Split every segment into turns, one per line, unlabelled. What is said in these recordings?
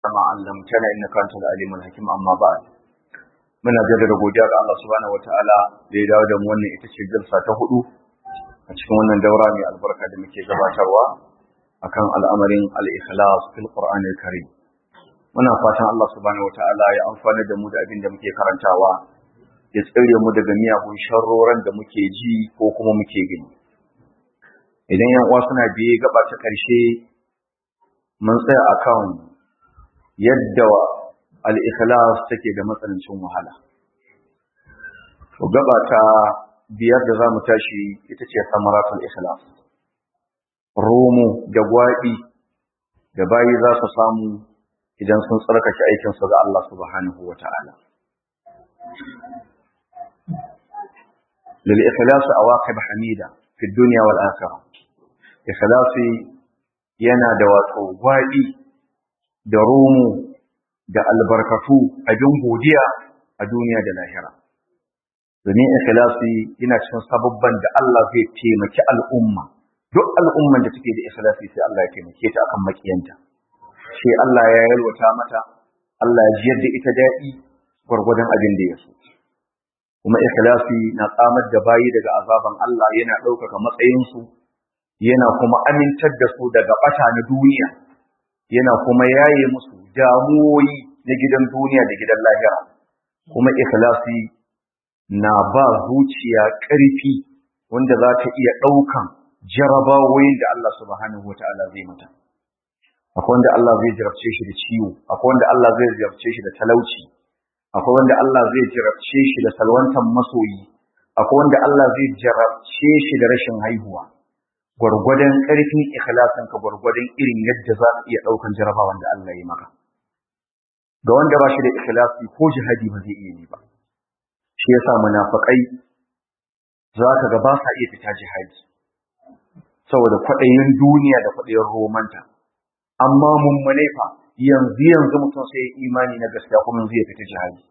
ما علمتنا إنك أنت العليم الحكيم أما بعد muna jaddada godiya ga Allah subhanahu wataala da ya dawo da mu wannan ita ce jalsa ta hudu a cikin wannan daura mai albarka da muke gabatarwa akan al'amarin al-ikhlas fil Qur'an al-Karim muna fatan Allah subhanahu wataala ya amfana da mu da abin da muke karantawa ya tsire mu daga miyagun sharroran da muke ji ko kuma muke gani idan yan uwa suna biye gaba ta karshe mun tsaya akan yadda al-ikhlas take da matsanancin wahala to gaba ta biyar da zamu tashi ita ce samaratul ikhlas romo da gwaɗi da bayi za su samu idan sun tsarkake aikin su ga Allah subhanahu wata'ala lil ikhlas awaqib hamida fi dunya wal akhirah ikhlasi yana da wato gwaɗi da romo da albarkatu abin godiya a duniya da lahira. Domin ikhlasi yana cikin sababban da Allah zai taimaki al'umma. Duk al'umman da take da ikhlasi sai Allah ya taimake ta akan makiyanta. Sai Allah ya yalwata mata, Allah ya jiyar da ita daɗi gwargwadon abin da ya so. Kuma ikhlasi na tsamar da bayi daga azaban Allah yana ɗaukaka matsayinsu, yana kuma amintar da su daga ɓata na duniya, yana kuma yaye musu damuwoyi na gidan duniya da gidan lahira kuma ikhlasi na ba zuciya ƙarfi wanda za ta iya ɗaukan jarabawoyin da Allah subhanahu wa ta'ala zai mata akwai wanda Allah zai jarabce shi da ciwo akwai wanda Allah zai jarabce shi da talauci akwai wanda Allah zai jarabce shi da salwantan masoyi akwai wanda Allah zai jarabce shi da rashin haihuwa gwargwadon ƙarfin ikhlasin ka gwargwadon irin yadda za ka iya ɗaukan jarabawan da Allah ya maka ga wanda ba shi da ikhlasi ko jihadi ba zai iya yi ba shi yasa munafikai za ka ga ba sa iya fita jihadi saboda kwaɗayin duniya da kwaɗayin romanta amma mummune fa yanzu yanzu mutum sai imani na gaskiya kuma zai fita jihadi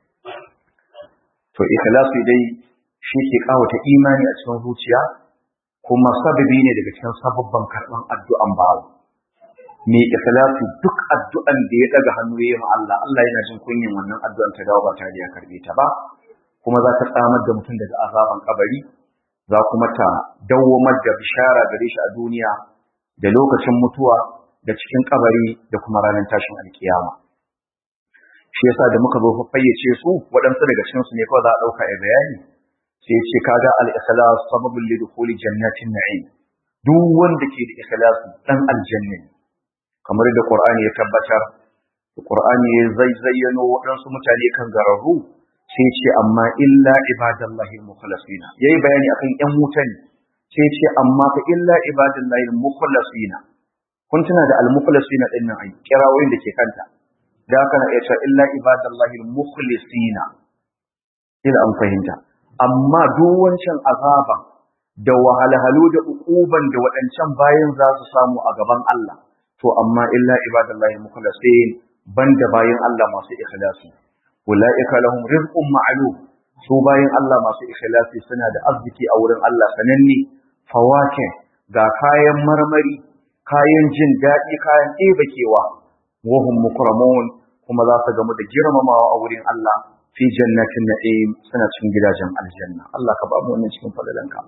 to ikhlasi dai shi ke kawata imani a cikin zuciya kuma sababi ne daga cikin sababban karɓan addu'an bawa mai ikhlasi duk addu'an da ya daga hannu yayi ma Allah Allah yana jin kunyin wannan addu'an ta dawo ba tare da ya karbe ta ba kuma za ta tsamar da mutum daga azaban kabari za kuma ta dawwamar da bishara gare shi a duniya da lokacin mutuwa da cikin kabari da kuma ranar tashin alkiyama shi yasa da muka zo fayyace su waɗansu daga cikin su ne kawai za a ɗauka a bayani sai ya ce kaga al-ikhlas sababul lidukhuli jannatin na'im duk wanda ke da ikhlasi dan aljanna kamar da Qur'ani ya tabbatar Qur'ani ya zai zayyano waɗansu mutane kan gararru sai ce amma illa ibadallahi al-mukhlasina yayi bayani akan ƴan wuta ne sai ce amma fa illa ibadallahi al-mukhlasina kun tuna da al-mukhlasina din nan ai kirawoyin da ke kanta da haka na iya cewa illa ibadallahi al-mukhlisina ila an fahimta amma duk wancan azaba da wahalhalu da ukuban da waɗancan bayan za su samu a gaban Allah to amma illa ibadallahi mukhlasin banda bayin Allah masu ikhlasi ulaika lahum rizqun ma'lum su bayin Allah masu ikhlasi suna da arziki a wurin Allah sananne fawake ga kayan marmari kayan jin daɗi kayan ɗebakewa wahum mukramun kuma za su gamu da girmamawa a wurin Allah fi jannatin na'im suna cikin gidajen aljanna Allah ka ba mu wannan cikin fadalanka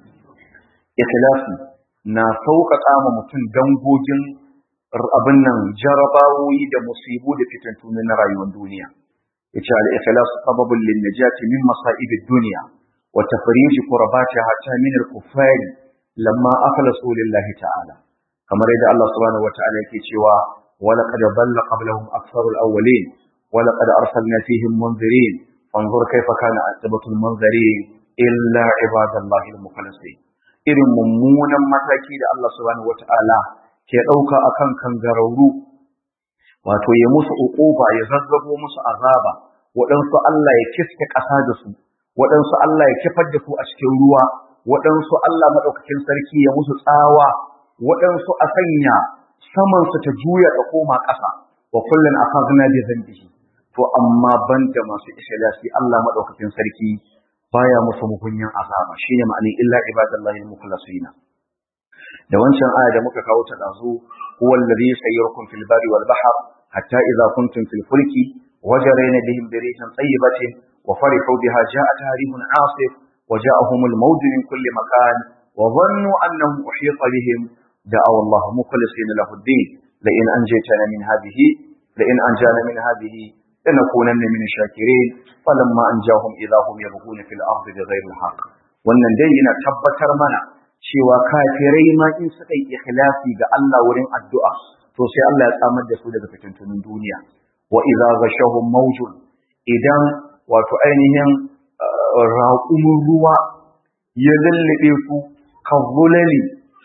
ikhlasi na sauƙaƙa ma mutum dangogin abin nan jarabawoyi da musibu da fitantunu na rayuwar duniya yace al-ikhlas sababun lin najati min masa'ib ad-dunya wa tafrij qurbatiha hatta min al-kuffar lamma akhlasu lillahi ta'ala kamar yadda Allah subhanahu wata'ala yake cewa wa laqad dalla qablahum aktharu al-awwalin wa laqad arsalna fihim munzirin fanzur kayfa kana aqibatu al-munzirin illa ibadallahi al-mukhlasin irin mummunan mataki da Allah subhanahu wata'ala ke ɗauka a kan kangararru wato ya musu uquba ya zazzabo musu azaba waɗansu Allah ya kiske ƙasa da su waɗansu Allah ya kifar da su a cikin ruwa waɗansu Allah maɗaukakin sarki ya musu tsawa waɗansu a sanya saman su ta juya ta koma ƙasa wa kullun akhadna bi dhanbihi to amma banda masu ikhlasi Allah maɗaukakin sarki baya musu mugunyan azaba shine ma'anin illa ibadallahi al-mukhlasina da wancan aya da muka kawo ta dazu huwa alladhi sayyarukum fil bari wal bahr hatta idza kuntum fil fulki وجرين بهم بريح طيبة وفرحوا بها جاءتها ريح عاصف وجاءهم الموج من كل مكان وظنوا أنهم أحيط بهم دعوا الله مخلصين له الدين لئن أنجيتنا من هذه لئن أنجانا من هذه لنكونن من الشاكرين فلما أنجاهم إذا هم يبغون في الأرض بغير الحق wannan dai yana tabbatar mana cewa kafirai ma in suka yi ikhlasi ga Allah wurin addu'a to sai Allah ya tsamar da su daga fitintunin duniya wa idza ghashahum mawjun idan wato ainihin raƙumin ruwa ya lallabe su kazzulali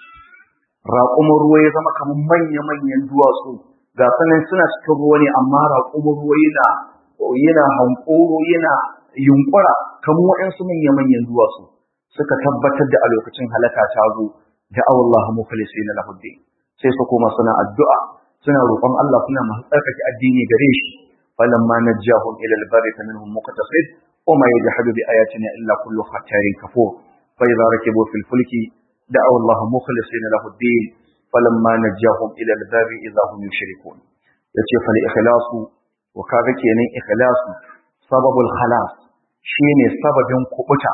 raƙumin ruwa ya zama kamar manya-manyan duwatsu ga sanan suna cikin ruwa ne amma raƙumin ruwa yana yana hankoro yana yunkura kamar waɗansu manya-manyan duwatsu suka tabbatar da a lokacin halaka ta zo da Allah mukhlisina lahu sai su koma suna addu'a suna roƙon Allah suna masu tsarkake addini gare shi falamma najjahum ila albarri faminhum muqtasid wa ma yajhadu bi ayatina illa kullu khattarin kafur fa idza rakibu fil fulki da'aw Allah mukhlisina lahu ad-din falamma najjahum ila albarri idza hum yushrikun yace fal ikhlasu wa kaga kenan ikhlasu sababul khalas shine sababin kubuta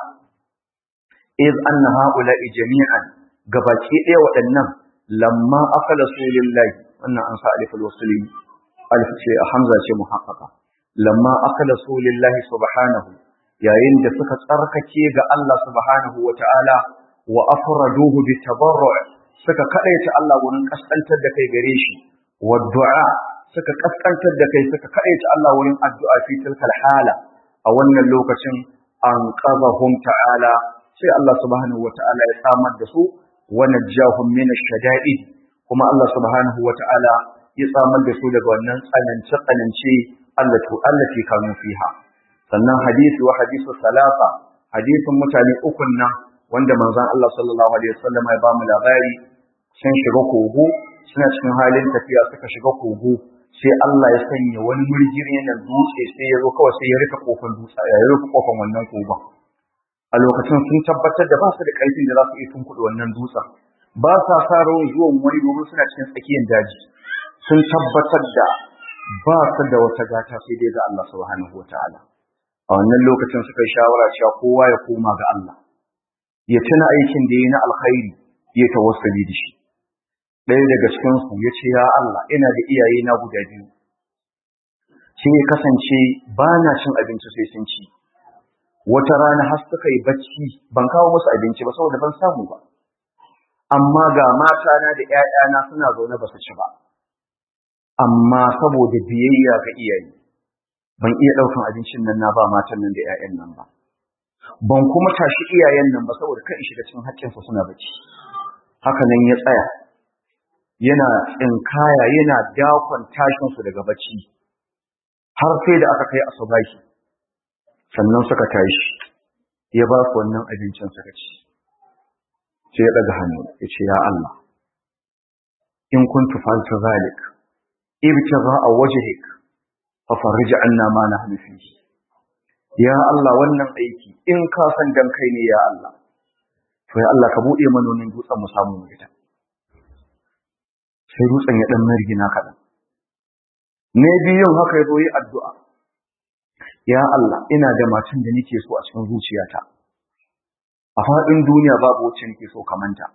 iz anna haula'i jami'an gabaki ɗaya waɗannan lamma akhlasu lillahi wannan an sa aliful wasli alif ce hamza ce muhaqqaqa lamma akhlasu lillahi subhanahu yayin da suka tsarkake ga Allah subhanahu wata'ala wa afraduhu bi tabarru' suka kadaita Allah wurin kaskantar da kai gare shi wa du'a suka kaskantar da kai suka kadaita Allah wurin addu'a fi tilkal hala a wannan lokacin an qadahum ta'ala sai Allah subhanahu wata'ala ya samar da su wa najjahum min ash-shada'id kuma Allah subhanahu wa ta'ala ya tsamar da su daga wannan tsanance-tsanance allati kanu fiha sannan hadisi wa hadisu salasa hadisin mutane ukun nan wanda manzon Allah sallallahu alaihi wasallam ya ba mu labari sun shiga kogo suna cikin halin tafiya suka shiga kogo sai Allah ya sanya wani murjiri na dutse sai ya zo kawai sai ya rika kofar dutse ya rika kofar wannan kogon a lokacin sun tabbatar da ba su da ƙarfin da za su iya tunkuɗe wannan dutsen ba sa sa rawar zuwan wani domin suna cikin tsakiyar daji sun tabbatar da ba su da wata gata sai dai ga Allah subhanahu wa ta'ala a wannan lokacin suka yi shawara cewa kowa ya koma ga Allah ya tuna aikin da ya na alkhairi ya tawassali da shi ɗaya daga cikin su ya ce ya Allah ina da iyaye na guda biyu sai ya kasance ba na cin abinci sai sun ci wata rana har suka yi bacci ban kawo musu abinci ba saboda ban samu ba amma ga matana da ‘ya'yana suna zaune ba su ci ba, amma saboda biyayya ga iyaye, ban iya ɗaukan abincin nan na ba matan nan da ‘ya'yan nan ba. Ban kuma tashi iyayen nan ba saboda kan shiga cikin haƙƙinsa suna bacci. Haka nan ya tsaya, yana tsinkaya yana dakon tashinsu daga bacci, har sai da aka kai asubahi, sannan suka tashi, ya ba su wannan abincin suka ci. sai ya ɗaga hannu ya ce ya Allah in kuntu fa'altu zalik ibtigha wajhik fa farij anna ma nahnu fihi ya Allah wannan aiki in ka san dan kai ne ya Allah to ya Allah ka bude mana wannan dutsen mu samu mu fita sai dutsen ya dan margina kaɗan ne biyun haka ya zo yi addu'a ya Allah ina da matan da nake so a cikin zuciyata a faɗin duniya babu wacce nake so kamanta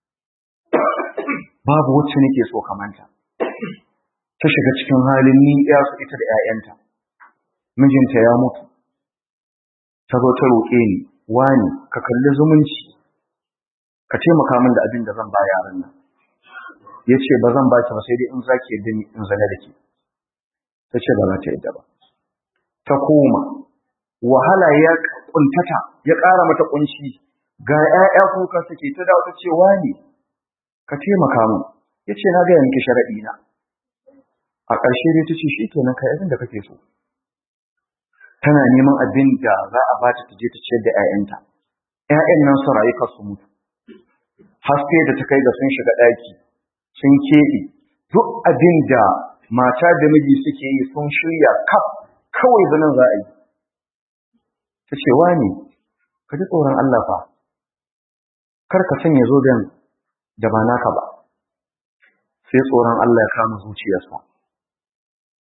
babu wacce nake so kamanta ta shiga cikin halin ni ya su ita da ƴaƴanta mijinta ya mutu ta zo ta roƙe ni wani ka kalli zumunci ka taimaka min da abin da zan ba yaran nan ya ce ba zan baki ba sai dai in zaki yadda ni in zane da ke ta ce ba za ta yadda ba ta koma wahala ya kuntata ya ƙara mata kunci ga ‘ya'ya kuka suke ta dawo ta ce wani ka taimaka min ya ce na gaya miki sharaɗi na a ƙarshe dai ta ce shi kenan ka abin da kake so tana neman abin da za a bata ta je ta ciyar da ‘ya'yanta ‘ya'yan nan su rayu su mutu haske da ta kai ga sun shiga ɗaki sun keɓe duk abin da mata da miji suke yi sun shirya kaf kawai zanen za a yi ta ce wani ka ji tsoron Allah fa kar ka sanya zoben da ba naka ba sai tsoron Allah ya kama zuciyarsa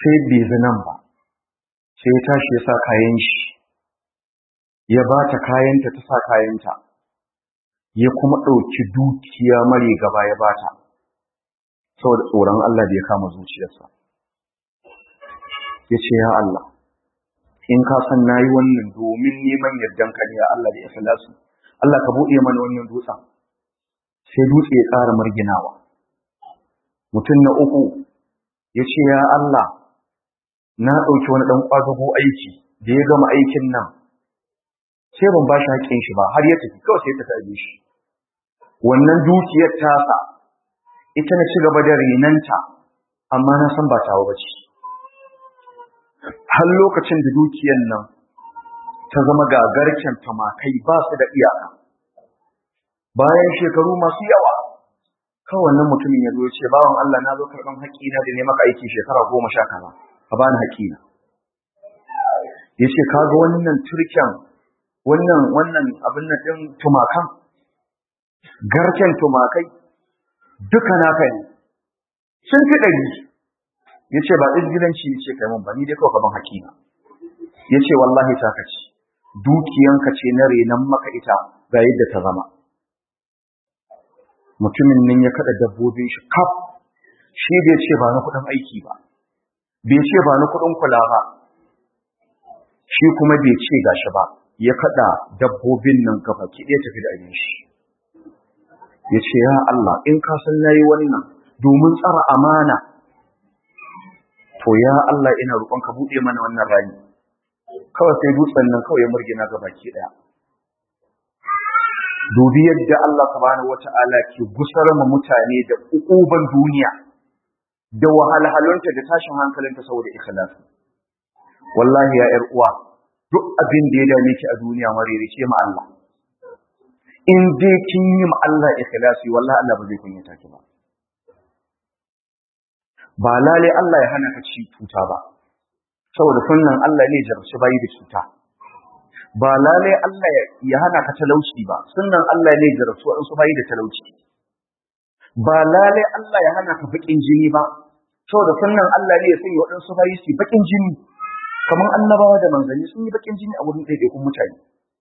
sai bai zinan ba sai ya tashi ya sa kayan shi ya ba ta kayanta ta sa kayanta ya kuma ɗauki dukiya mare gaba ya ba ta saboda tsoron Allah da ya kama zuciyarsa ya ce ya Allah in ka san na yi wannan domin neman yardan ka ne ya Allah da ya filasu Allah ka buɗe mana wannan dutsen sai dutse ya ƙara marginawa mutum na uku ya ce ya Allah na ɗauki wani ɗan ƙwazago aiki da ya gama aikin nan sai ban ba shi haƙƙin shi ba har ya tafi kawai sai ta tabe shi wannan dukiyar tasa ita na ci gaba da renanta amma na san ba tawa bace har lokacin da dukiyar nan ta zama gagarken tamakai ba su da iyaka bayan shekaru masu yawa kawai wannan mutumin ya zo ya ce bawan Allah na zo karɓan haƙƙina da ne maka aiki shekara goma sha kaza ka bani haƙƙina ya ce ka ga wannan turken wannan wannan abin nan ɗin tumakan garken tumakai duka naka ne sun fi ɗari ya ce ba ɗin ya ce kai mun ba ni dai kawai gaban hakina ya ce wallahi ta kaci dukiyanka ce na renon maka ita ga yadda ta zama mutumin nan ya kaɗa dabbobin shi kaf shi bai ce ba na kuɗin aiki ba bai ce ba na kuɗin kula ba shi kuma bai ce gashi ba ya kaɗa dabbobin nan gaba ki ɗaya tafi da abin shi ya ce ya Allah in ka san nayi wannan domin tsara amana to ya Allah ina roƙon ka buɗe mana wannan rani kawai sai dutsen nan kawai ya murgina ga baki ɗaya dubi yadda Allah subhanahu wata'ala ke gusar ma mutane da ukuban duniya da wahalhalunta da tashin hankalinta saboda ikhlasi wallahi ya ƴar uwa duk abin da ya dame ki a duniya maririce ma Allah in dai kin yi ma Allah ikhlasi wallahi Allah ba zai kunyata ki ba ba lale Allah ya hana ka ci cuta ba saboda sunnan Allah ne jarabci bayi da cuta ba lale Allah ya hana ka talauci ba sunnan Allah ne jarabci waɗansu bayi da talauci ba lale Allah ya hana ka baƙin jini ba saboda sunnan Allah ne ya sanya waɗansu bayi su baƙin jini kamar annabawa da manzanni sun yi baƙin jini a wurin ɗaiɗaikun mutane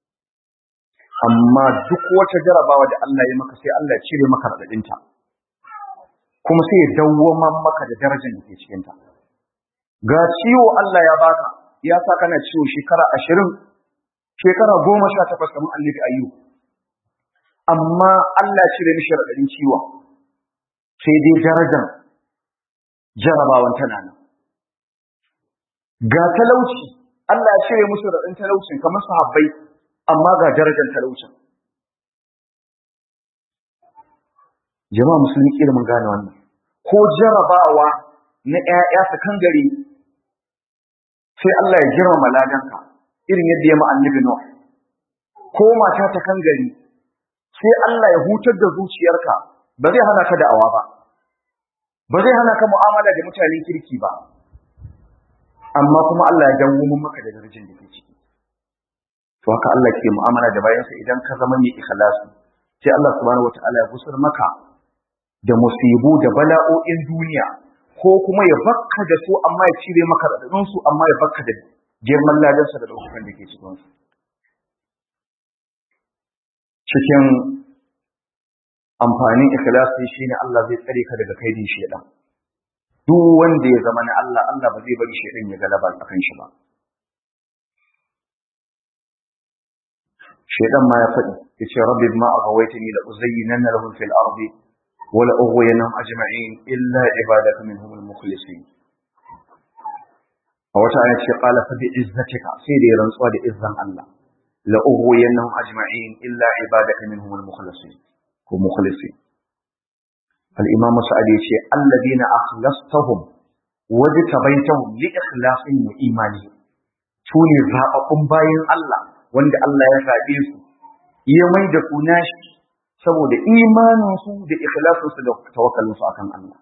amma duk wata jarabawa da Allah ya maka sai Allah ya cire maka raɗaɗinta kuma sai ya dawwaman maka da darajar da ke cikinta ga ciwo Allah ya baka ya sa kana ciwo shekara ashirin shekara goma sha takwas kamar annabi ayyu amma Allah ya cire mishi raɗaɗin ciwon sai dai darajar jarabawan tana nan ga talauci Allah ya cire musu raɗin talaucin kamar sahabbai amma ga darajar talaucin jama'a musulmi kila mun gane wannan ko jarabawa na ƴaƴa su kan gari sai Allah ya girmama ladanka irin yadda ya annabi Nuh ko mata ta kan gari sai Allah ya hutar da zuciyarka ba zai hana ka da'awa ba ba zai hana ka mu'amala da mutanen kirki ba amma kuma Allah ya dawo maka da darajar da ke ciki to haka Allah ke mu'amala da bayansa idan ka zama mai ikhlasi sai Allah subhanahu wataala ya gusar maka da musibu da bala'o'in duniya ko kuma ya bakka da su amma ya cire maka radadin su amma ya bakka da girman ladansa da daukakan da ke cikin su cikin amfanin ikhlasi shine Allah zai tsare ka daga kaidin shedan duk wanda ya zama na Allah Allah ba zai bari shedan ya galaba akan shi ba shedan ma ya faɗi yace rabbi ma aghawaitani la uzayyinanna lahum fil ardi wa la ughwiyannahum ajma'in illa ibadaka minhum al mukhlisin a wata ayat ce qala fa bi izzatika sai da ya rantsuwa da izzan Allah la ughwiyannahum ajma'in illa ibadaka minhum al mukhlisin ko mukhlisin al imam sa'ad yace alladina akhlastahum wajtabaitahum li ikhlasin wa imani sune zababbun bayin Allah wanda Allah ya zaɓe su ya mai da su nashi saboda imaninsu da ikhlasinsu da tawakkalinsu akan Allah.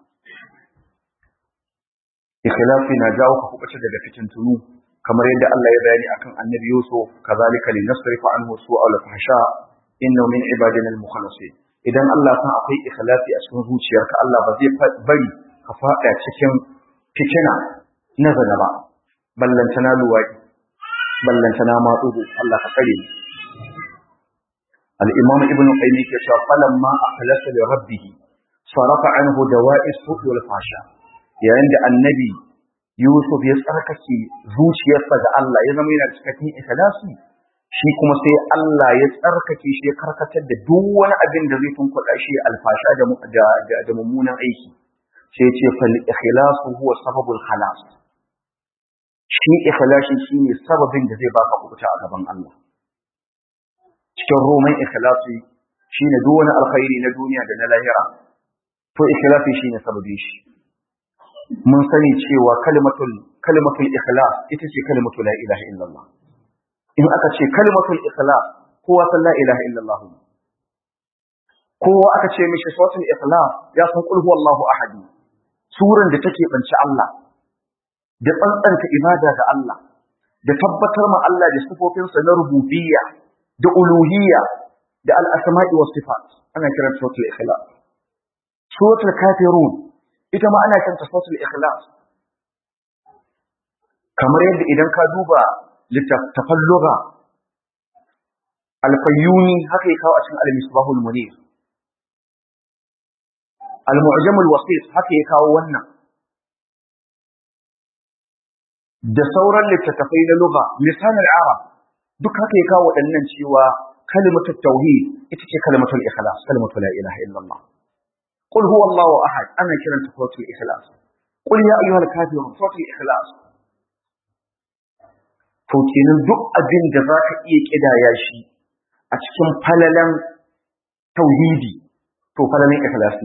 Ikhlasi na jawo ka kuɓace daga fitintunu kamar yadda Allah ya bayani akan annabi Yusuf kazalika li nasrifa anhu su'a al fahsha innahu min ibadina al mukhlasin idan Allah san akwai ikhlasi a cikin zuciyarka Allah ba zai bari ka faɗa cikin fitina na zana ba ballantana luwaɗi ballantana matsugo Allah ka tsare ni al-imam ibn qayyim yake cewa falamma akhlasa li rabbih sarafa anhu dawa'is su'i wal fasha yayin da annabi yusuf ya tsarkake zuciyarsa ga Allah ya zama yana cikakken ikhlasi shi kuma sai Allah ya tsarkake shi ya karkatar da duk wani abin da zai tunkuɗa shi alfasha da mummunan aiki sai ce fal ikhlasu huwa sababul khalas shi ikhlasi shine sababin da zai baka kubuta a gaban Allah cikin roman ikhlasi shine duk wani alkhairi na duniya da na lahira to ikhlasi shine sababin shi mun sani cewa kalimatul kalimatul ikhlas ita ce kalimatu la ilaha illallah in aka ce kalimatul ikhlas kowa san la ilaha illallah kowa aka ce mishi sautul ikhlas ya san qul huwallahu ahad suran da take banci Allah da tsantsanta ibada ga Allah da tabbatar ma Allah da sifofinsa na rububiyya da uluhiyya da al-asma'i was sifat ana kiran sautul ikhlas suratul kafirun ita ma ana kiranta sautul ikhlas kamar yadda idan ka duba littattafan lugha al-fayyuni haka ya kawo a cikin al-misbahul munir al-mu'jam al-wasit haka ya kawo wannan da sauran littattafai na lugha lisan al-arab duk haka ya kawo waɗannan cewa kalimatul tauhid ita ce kalimatul ikhlas kalimatu la ilaha illallah qul huwa allahu ahad ana kiranta suratul ikhlas qul ya ayyuhal kafirun suratul ikhlas to kenan duk abin da za ka iya kidaya shi a cikin falalan tauhidi to falalan ikhlasi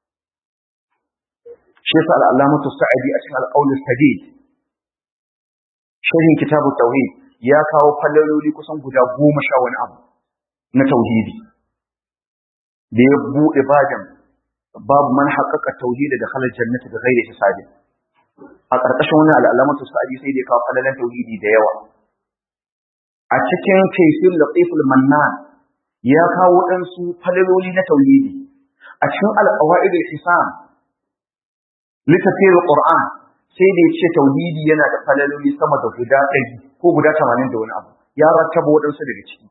shi yasa al-allamatu sa'idi a cikin al-qawl sadid sharhin kitabu tauhid ya kawo falaloli kusan guda goma sha wani abu na tauhidi da ya buɗe bajan babu man haƙaƙa tauhidi da halar jannati da ghairi hisabi a ƙarƙashin wani al'alamatu sa'adi sai da ya kawo falalan tauhidi da yawa a cikin kaifin latiful mannan ya kawo ɗansu falaloli na tauhidi a cikin al'awa'id al-hisam littafin qur'an sai da ya ce tauhidi yana da falaloli sama da guda ɗari ko guda tamanin da wani abu ya rattaba waɗansu daga ciki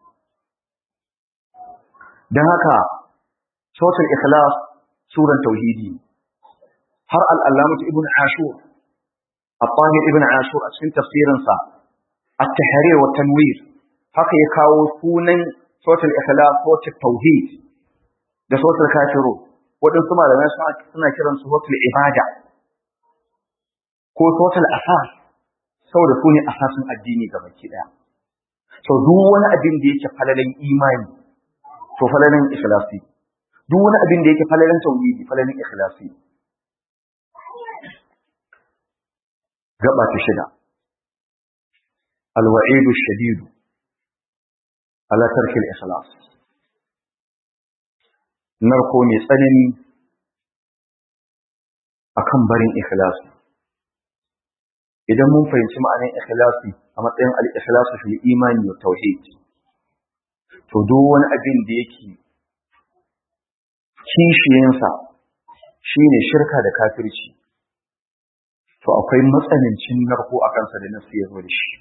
don haka sautul ikhlas suran tauhidi har al'allamatu ibn ashur الطاهر ابن عاشور أسفل تفسيرا التحرير والتنوير haka ya kawo sunan sautul ikhlas sautul tauhid da sautul kafiru waɗansu malamai suna kiran su sautul ibada ko sautul asas saboda su ne asasin addini ga baki ɗaya sau duk wani abin da yake falalan imani to falalan ikhlasi duk wani abin da yake falalan tauhidi falalan ikhlasi gaba ta shida alwa'idu shadidu ala tarkil ikhlas narko mai tsanani akan barin ikhlasi idan mun fahimci ma'anar ikhlasi a matsayin al-ikhlasu fil imani wa tauhid to duk wani abin da yake kishiyansa shine shirka da kafirci to akwai matsanancin narko a kansa da nasu ya zo da shi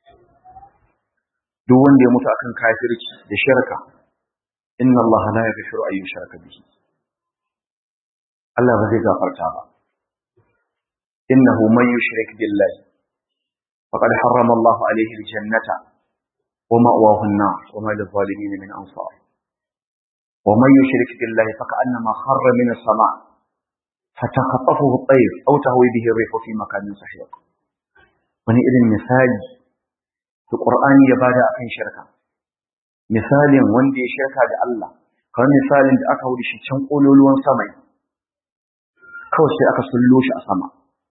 duk wanda ya mutu akan kafirci da shirka inna Allah la yaghfiru an yushraka bihi Allah ba zai gafarta ba innahu man yushrik billahi faqad harrama Allah alayhi aljannata wa ma'wahu an-nar wa ma lil-zalimin min ansar wa man yushrik billahi faka'annama kharra min as-sama' فتخطفه الطير أو تهوي به الريح في مكان سحيق wani irin misali da Qur'ani ya bada akan shirka misalin wanda ya shirka da Allah kamar misalin da aka wuce shi can kololuwan sama kawai sai aka sullo shi a sama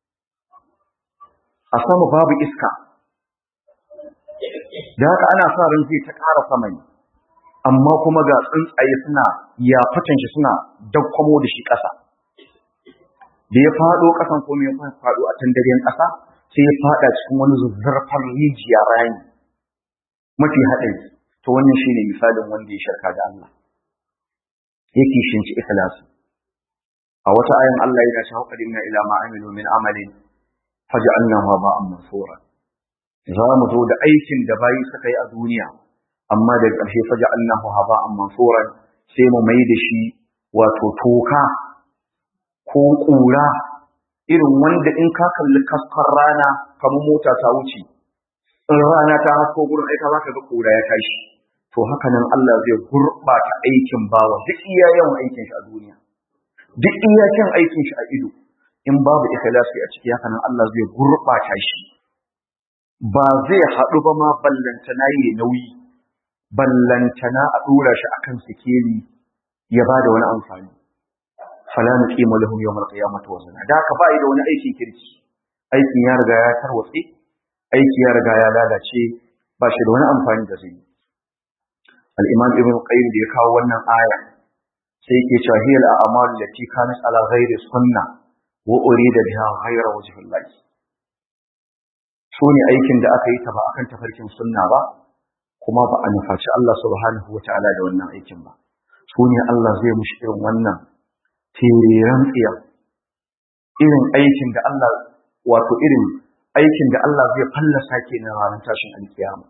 a sama babu iska da haka ana sa ran zai ta ƙara sama ne amma kuma ga tsuntsaye suna yafatan shi suna dakkwamo da shi ƙasa da ya faɗo ƙasan ko ya faɗo a tandaryen ƙasa sai ya faɗa cikin wani zuzzurfan rijiya rani mafi haɗari to wannan shine misalin wanda ya shirka da Allah yake shinci ikhlasi a wata ayan Allah yana cewa qadimna ila ma amilu min amalin faj'alnahu haba'an mansura za mu zo da aikin da bayi suka yi a duniya amma da ƙarshe faj'alnahu haba'an mansura sai mu mai da shi wato toka ko ƙura irin wanda in ka kalli kaskar rana kamar mota ta wuce in rana ta hasko gurin aika za ka ga ƙura ya tashi to haka nan Allah zai gurɓata aikin bawa duk iya yawan aikin shi a duniya duk iya kyan aikin shi a ido in babu ikhlasi a ciki haka nan Allah zai gurɓata shi ba zai haɗu ba ma ballantana yi nauyi ballantana a ɗora shi akan sikeli ya ba da wani amfani fala nuqimu lahum yawm al-qiyamati wazna da ka bai da wani aikin kirki aikin ya riga ya tarwatse aiki ya riga ya lalace ba shi da wani amfani da zai al-imam ibn qayyim da ya kawo wannan aya sai yake cewa hiya al-a'mal allati kanat ala ghairi sunna wa urida biha ghayra wajhi Allah ne aikin da aka yi ta ba akan tafarkin sunna ba kuma ba a nufaci Allah subhanahu wa ta'ala da wannan aikin ba su ne Allah zai mushi irin wannan tireren tsiya irin aikin da Allah wato irin aikin da Allah zai fallasa ke na ranar tashin alkiyama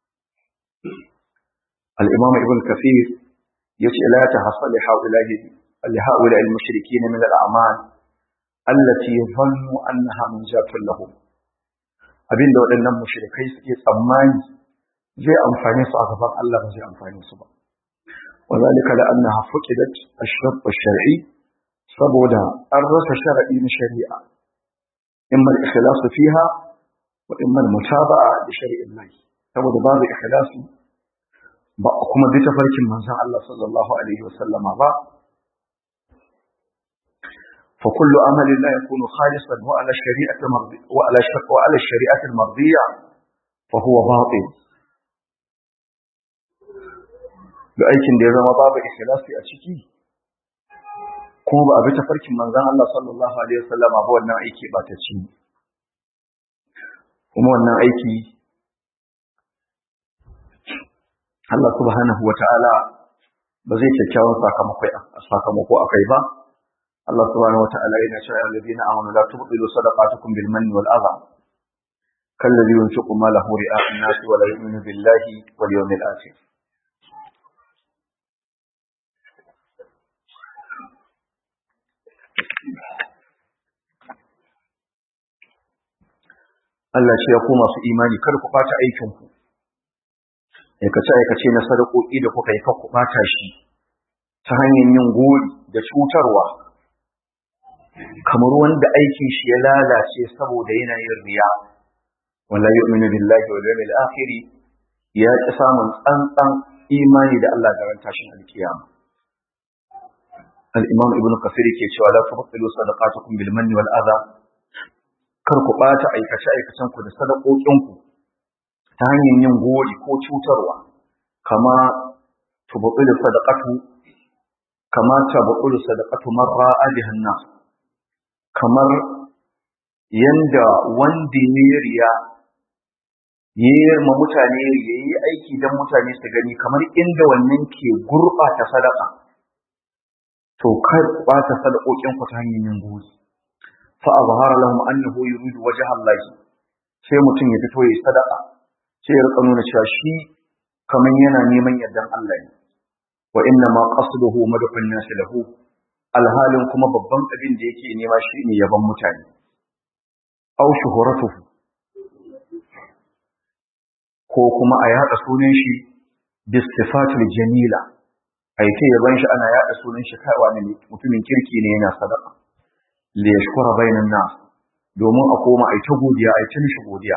al-imam ibn kafir yace la tahassa li haula'i li haula al-mushrikeen min al-a'mal allati dhannu annaha munjatun lahum abinda waɗannan mushrikai suke tsammani zai amfane su a gaban Allah ba zai amfane su ba وذلك لأنها فقدت الشرط الشرعي saboda an rasa sharaɗi na shari'a imma al-ikhlasu fiha wa imma al-mutaba'a da shari'in lahi saboda babu ikhlasi ba kuma bi tafarkin manzon Allah sallallahu alaihi wasallama ba fa kullu amalin la yakunu khalisan wa ala shari'ati mardi wa ala shari'ati wa ala shari'ati al-mardiyya fa huwa batil da aikin da ya zama babu ikhlasi a ciki kuma ba a bi tafarkin manzon Allah sallallahu alaihi wasallama ba wannan aiki ba ta ci kuma wannan aiki Allah subhanahu wata'ala ba zai kyakkyawan sakamako sakamako akai ba Allah subhanahu wata'ala yana cewa ya ladina amanu la tubtilu sadaqatukum bil manni wal adha kalladhi yunfiqu malahu ri'a an-nas wa la yu'minu billahi wal yawmil akhir Allah ce ya ku masu imani kar ku ɓata aikinku aikace aikace na sadakoki da kuka yi kar ku ɓata shi ta hanyar yin gori da cutarwa kamar wanda aikin shi ya lalace saboda yana yin riya wala yu'minu billahi wal yawmil akhir ya ki samun tsantsan imani da Allah da ran tashin alkiyama al-imam ibnu kasir ke cewa la tubtilu sadaqatukum bil manni wal adha kar ku ɓata aikace-aikacenku da sadakokinku ta hanyar yin gori ko cutarwa kama tubuɗulu sadaqatu kama tubuɗulu sadaqatu marra alihan nas kamar yanda wanda ya riya yi ma mutane ya yi aiki don mutane su gani kamar inda wannan ke gurɓata sadaka to kar ɓata sadakokinku ta hanyar yin gori فأظهر لهم أنه يريد وجه الله sai mutum ya fito ya sadaka sai ya rika nuna cewa shi kaman yana neman yardan Allah ne wa inna ma qasduhu madhun nas lahu alhalin kuma babban abin da yake nema shine yaban mutane aw shuhuratuhu ko kuma a yada sunan shi bi sifatil jamila ai ta yaban shi ana yada sunan shi kai wani mutumin kirki ne yana sadaka li yashkura bainan nas domin a koma ai ta godiya ai ta mishi godiya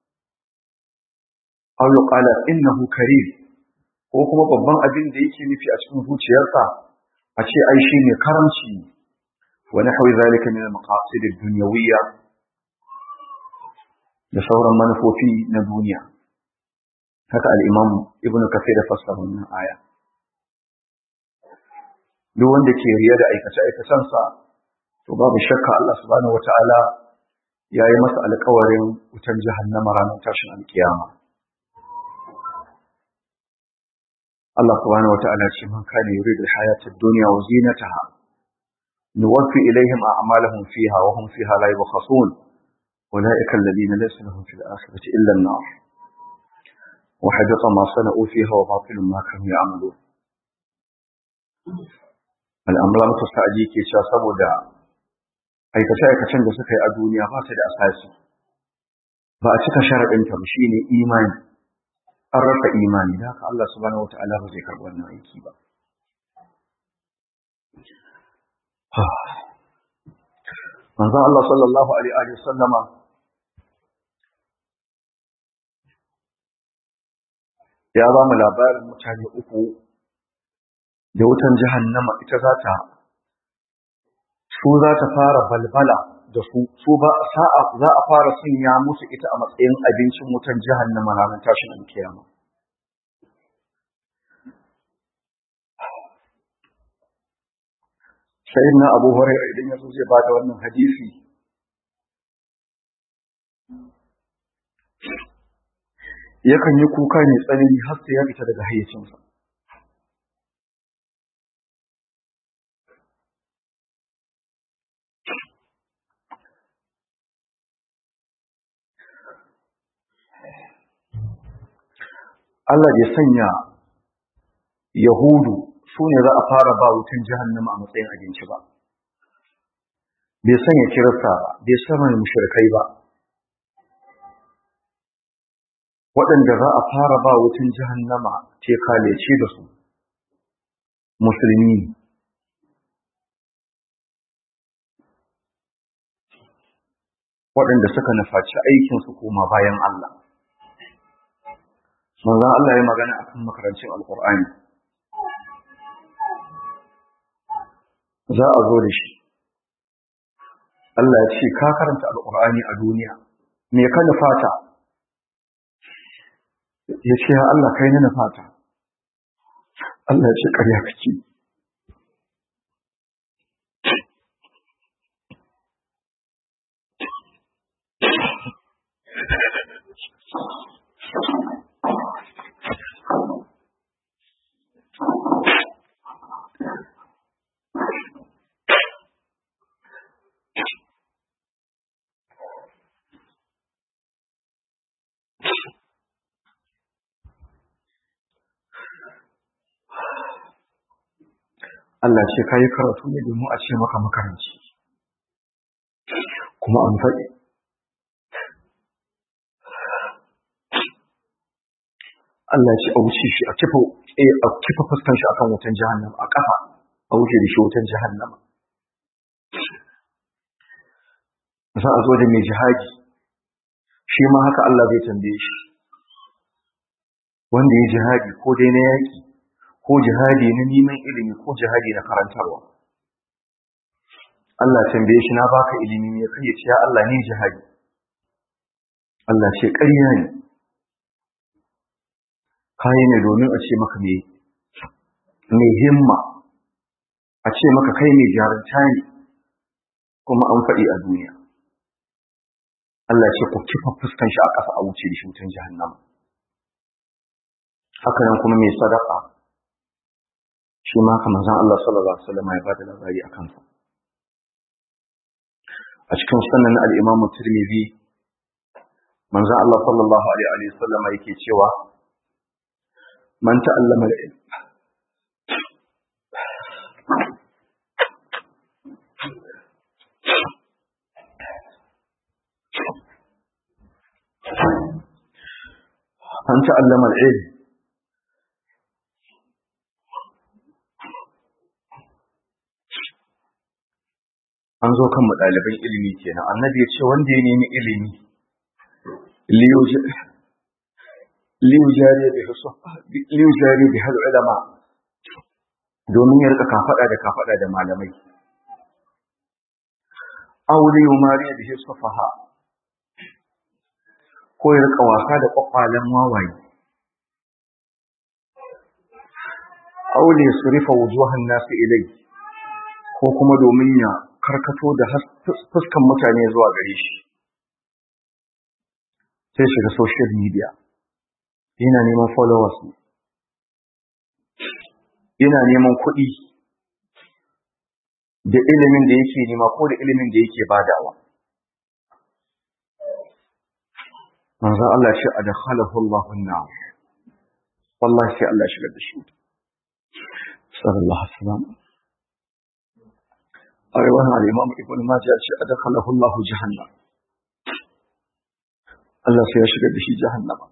aw yuqala innahu karim ko kuma babban abin da yake nufi a cikin zuciyarsa a ce ai shi ne karamci wa nahwi zalika min al-maqasid ad-dunyawiyya da sauran manufofi na duniya haka al-imam ibnu kathir ya fassara wannan aya duk wanda ke riya da aikace aikacensa to babu shakka Allah subhanahu wataala ya yi masa alƙawarin wutar jahannama ranar tashin alkiyama Allah subhanahu wataala ce man kana yuridu al-hayata ad-dunya wa zinataha nuwaffi ilayhim a'malahum fiha wa hum fiha la yubkhasun أولئك الذين ليس لهم في الآخرة إلا النار وحبط ما صنعوا فيها وباطل ما كانوا يعملون al'amuran ta sa'adi ke cewa saboda aikace-aikacen da suka yi a duniya ba su da asasi ba a cika sharaɗinta ba shine imani an rasa imani da haka Allah subhanahu wata'ala ba zai karɓi wannan aiki ba manzon Allah sallallahu alaihi wa sallama ya ba mu labarin mutane uku da wutan jahannama ita za ta su za ta fara balbala da su su ba sa'a za a fara sanya musu ita a matsayin abincin wutan jahannama ranar tashin alkiyama sayyidina abu hurairah idan ya zo zai bada wannan hadisi yakan yi kuka ne tsanani har sai ya fita daga hayyacinsa Allah bai sanya Yahudu su ne za a fara ba wutan jahannama a matsayin abinci ba. Bai sanya kirista ba, bai sanya mushrikai ba. Waɗanda za a fara ba wutan jahannama ce kalece da su, musulmi ne. Waɗanda suka nufaci aikinsu koma bayan Allah. manzon Allah ya magana akan makarancin alkur'ani za a zo da shi Allah ya ce ka karanta alkur'ani a duniya me ka nufata ya ce ya Allah kai na nufata Allah ya ce ƙarya kake Allah ce ka yi karatu ne domin a ce maka makaranci kuma an faɗi Allah ce a wuce shi a kifa a kifa fuskan shi akan wutan jahannama a kafa a wuce da shi wutan jahannama za a zo da mai jihadi shi ma haka Allah zai tambaye shi wanda ya jihadi ko dai na yaki ko jihadi na neman ilimi ko jihadi na karantarwa Allah tambaye shi na baka ilimi ne kai ya ce ya Allah ni jihadi Allah ce ƙarya ne kayi ne domin a ce maka mai himma a ce maka kai mai jarunta ne kuma an faɗi a duniya Allah ce ku kifa fuskan shi a ƙasa a wuce da shi wutan jahannama haka nan kuma mai sadaka shi ma haka manzon Allah sallallahu alaihi wasallam ya bada labari a kansa a cikin sunan al-Imam Tirmidhi manzon Allah sallallahu alaihi wasallam yake cewa man ta'allama al-ilm man ta'allama al-ilm an zo kan mu ɗaliban ilimi kenan annabi ya ce wanda ya nemi ilimi liyu jari bi hal ulama domin ya rika kafaɗa da kafaɗa da malamai aure yumari da shi safaha ko ya rika wasa da kwakwalen wawaye aure su rufe wujuhan nasu ilai ko kuma domin ya karkato da fuskan mutane zuwa gare shi sai shiga social media yana neman followers yana neman kuɗi da ilimin da yake nema ko da ilimin da yake badawa manzo Allah ya ce adkhalahu Allahu an-nar wallahi sai Allah ya shigar da shi sallallahu alaihi wasallam a riwayar al-Imam Ibn Majah ya ce adkhalahu Allahu jahannam Allah sai ya shigar da shi jahannama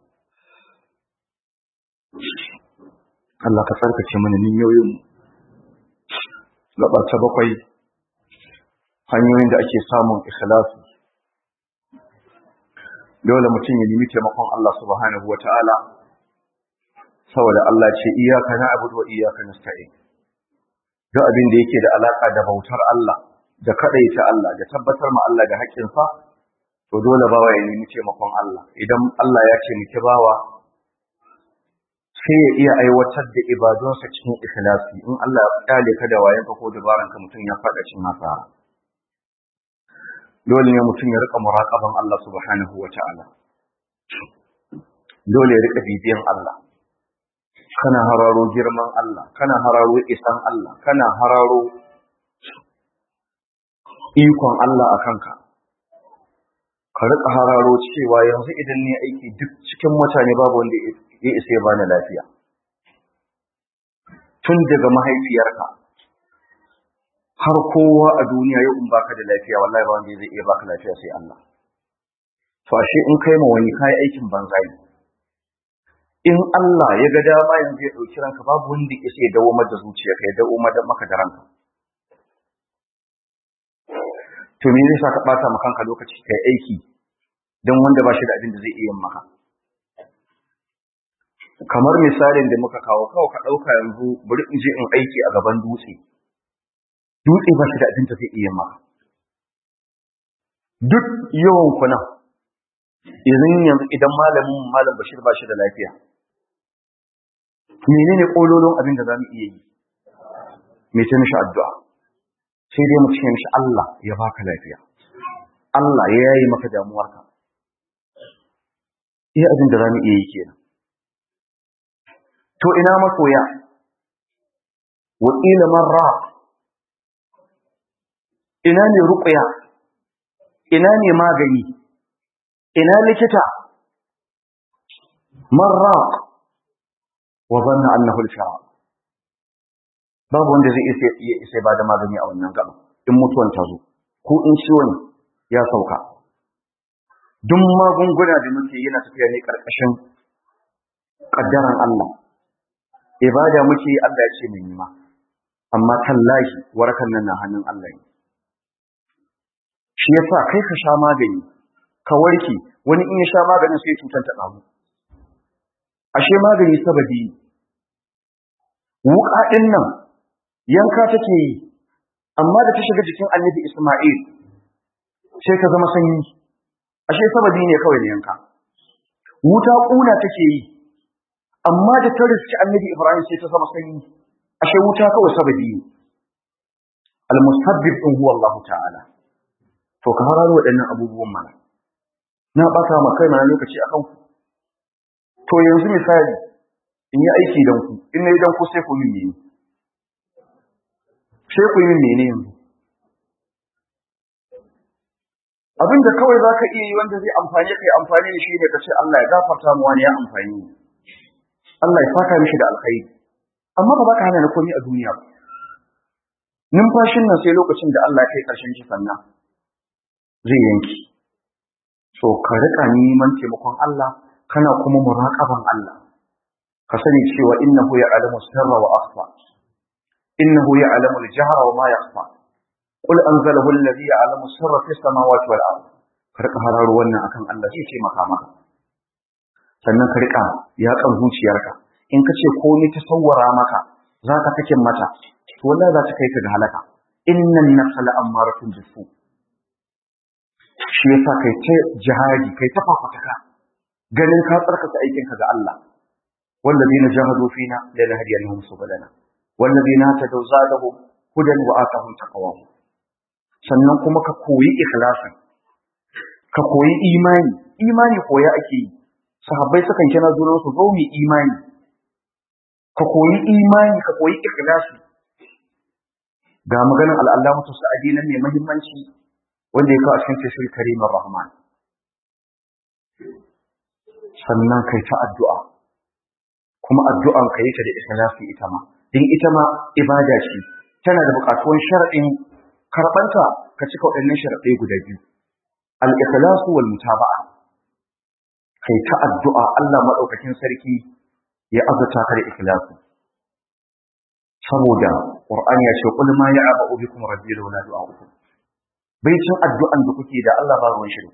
Allah ka tsarkake mana niyoyin mu gaba ta bakwai hanyoyin da ake samun ikhlasi dole mutum ya nemi taimakon Allah subhanahu wa ta'ala saboda Allah ce iyaka na abudu wa iyaka nasta'in duk abin da yake da alaka da bautar Allah da kadaita Allah da tabbatar ma Allah da haƙƙinsa to dole bawa ya nemi taimakon Allah idan Allah ya ce miki bawa sai ya iya aiwatar da ibadunsa cikin ikhlasi in Allah ya kale ka da wayanka ko dabaranka mutum ya faɗa cikin hasara dole ne mutum ya rika muraqaban Allah subhanahu ta'ala. dole ya rika bibiyan Allah kana hararo girman Allah kana hararo isan Allah kana hararo ikon Allah a kanka ka rika hararo cewa yanzu idan ne aiki duk cikin mutane babu wanda ya isa ya bani lafiya tun daga mahaifiyarka har kowa a duniya yau in baka da lafiya wallahi ba wanda zai iya baka lafiya sai Allah to ashe in kai ma wani kai aikin banza ne in Allah ya ga dama yanzu ya dauki ranka babu wanda ya sai dawo maka zuciyarka ya dawo maka da ranka to me yasa ka bata maka kanka lokaci kai aiki dan wanda ba shi da abin da zai iya maka kamar misalin da muka kawo kawo ka dauka yanzu bari in je in aiki a gaban dutse dutse ba shi da abin da zai iya maka duk yawan kuna idan yanzu idan malamin malam bashir ba shi da lafiya menene kololon abin da zamu iya yi me ce mishi addu'a sai dai mu ce mishi Allah ya baka lafiya Allah ya yayi maka damuwarka iya abin da zamu iya yi kenan to ina masoya wa ila marra ina ne ruqya ina ne magani ina likita marraq wa zanna annahu al-firaq babu wanda zai isa ya isa ba da magani a wannan gaba in mutuwan ta zo ko in ciwon ya sauka duk magunguna da muke yana tafiya ne karkashin kaddaran Allah ibada muke Allah ya ce mu yi ma amma tallahi warakan nan na hannun Allah ne shi yasa kai ka sha magani ka warke wani in ya sha maganin sai cutar ta damu ashe magani sababi wuka din nan yanka take yi amma da ta shiga jikin annabi Isma'il sai ta zama sanyi ashe sababi ne kawai ne yanka wuta kuna take yi amma da ta riski annabi Ibrahim sai ta zama sanyi ashe wuta kawai sababi ne al-musabbib huwa Allah ta'ala to ka hararo waɗannan abubuwan mana na ɓata ma kai mana lokaci a kanku to yanzu misali in yi aiki don ku in na yi don ku sai ku min mene sai ku yi min mene yanzu abinda kawai za ka iya yi wanda zai amfani kai amfani da shi ne ka ce Allah ya gafarta mu wani ya amfani Allah ya saka mishi da alkhairi amma ba za ka hana ni komai a duniya ba numfashin nan sai lokacin da Allah ya kai ƙarshen shi sannan zai yanki so ka rika neman taimakon Allah kana kuma muraqaban Allah ka sani cewa innahu ya'lamu sirra wa akhfa innahu ya'lamu al-jahra wa ma yakhfa qul anzalahu alladhi ya'lamu sirra fis samawati wal ard ka rika hararo wannan akan Allah zai taimaka maka sannan ka rika yakan zuciyarka in ka ce komai ta sawwara maka za ka kake mata to wallahi za ta kai ka ga halaka innan nafsa la'ammaratun bisu shi yasa kai ta jihadi kai ta fafataka ganin ka tsarkaka aikin ka ga Allah wallazina jahadu fina la nahdiyannahum subulana wallazina tadaw zadahum hudan wa atahum taqwahum sannan kuma ka koyi ikhlasin ka koyi imani imani koya ake yi sahabbai sukan kira zuwa su zo mu imani ka koyi imani ka koyi ikhlasi ga maganin al'allamatu sa'adi nan ne muhimmanci wanda ya kawo a cikin tafsir karimar rahman sannan kai ta addu'a kuma addu'an ka yi ta da ikhlasi ita ma din ita ma ibada ce tana da buƙatuwan shar'in karɓanta ka cika waɗannan sharaɗai guda biyu al-ikhlasu wal mutaba'a kai ta addu'a Allah madaukakin sarki ya azurta ka da ikhlasi saboda Qur'ani ya ce qul ma ya'ba'u bikum rabbi laula du'a'ukum bai cin addu'an da kuke da Allah ba ruwan shi